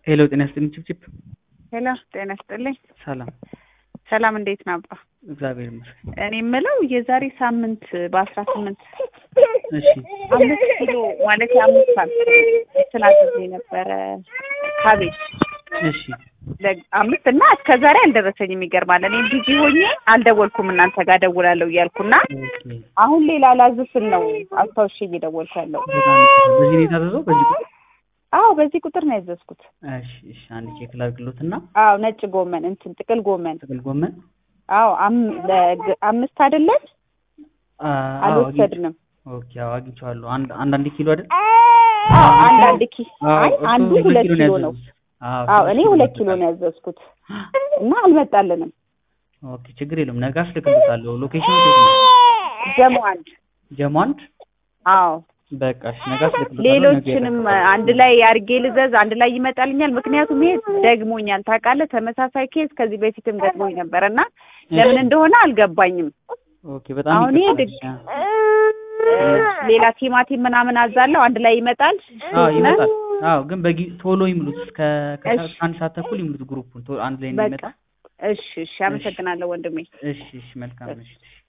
ሄሎ ጤና ይስጥልኝ ችብችብ ሄሎ ጤና ይስጥልኝ። ሰላም ሰላም እንዴት ነው አባ? እግዚአብሔር ይመስገን። እኔ የምለው የዛሬ ሳምንት በአስራ ስምንት እሺ አምስት ኪሎ ማለት የአምስት ሳምንት ስላዘዘ የነበረ ካቤጅ እሺ ለ- አምስት እና እስከ ዛሬ አልደረሰኝም። ይገርማል። እኔ ቢዚ ሆኜ አልደወልኩም እናንተ ጋር ደውላለሁ እያልኩና ኦኬ አሁን ሌላ ላዝስል ነው አስታውሼ እየደወልኩ ያለው። በጣም ይቅርታ። በዚህ ነው የታዘዘው በዚህ ቁጥር አዎ በዚህ ቁጥር ነው ያዘዝኩት። እሺ እሺ አንድ ቼክ ላድርግሎትና አዎ ነጭ ጎመን እንትን ጥቅል ጎመን ጥቅል ጎመን አዎ አም- ለግ- አምስት አይደለም አ- አዎ አግኝ- አልወሰድንም። ኦኬ አዎ አግኝቼዋለሁ። አንድ አንድ አንድ ኪሎ አይደል? አዎ አንድ አንድ ኪ አዎ አይ እሱ አንዱ ሁለት ኪሎ ነው። ያዘዙት። አዎ አዎ ሁለት እኔ ሁለት ኪሎ ይመጣል። ነው ያዘዝኩት እና አልመጣልንም። ኦኬ ችግር የለውም። ነገ አስልክልታለሁ። ሎኬሽኑ የት ነው? ጀሞ አንድ ጀሞ አንድ አዎ በቃ እሺ ነገ አስልክልታለሁ። ነገ ሌሎችንም ይጠብቃል። አንድ ላይ አድርጌ ልዘዝ፣ አንድ ላይ ይመጣልኛል። ምክንያቱም ይሄ ደግሞኛል ታውቃለህ። ተመሳሳይ ኬዝ ከዚህ በፊትም ገጥሞኝ ነበር እና ለምን እንደሆነ አልገባኝም። ኦኬ በጣም አሁን ይሄ ይቅርታ። ድግ- እ፣ ሌላ ቲማቲም ምናምን አዛለሁ አንድ ላይ ይመጣል። አዎ ይመጣል። አዎ ግን በጊ ቶሎ ይሙሉት እስከ ከሰዓት እሺ። አንድ ሰዓት ተኩል ይሙሉት ግሩፑን ቶሎ አንድ ላይ በቃ እንዲመጣ። እሺ፣ እሺ። አመሰግናለሁ ወንድሜ። እሺ እሺ መልካም እሺ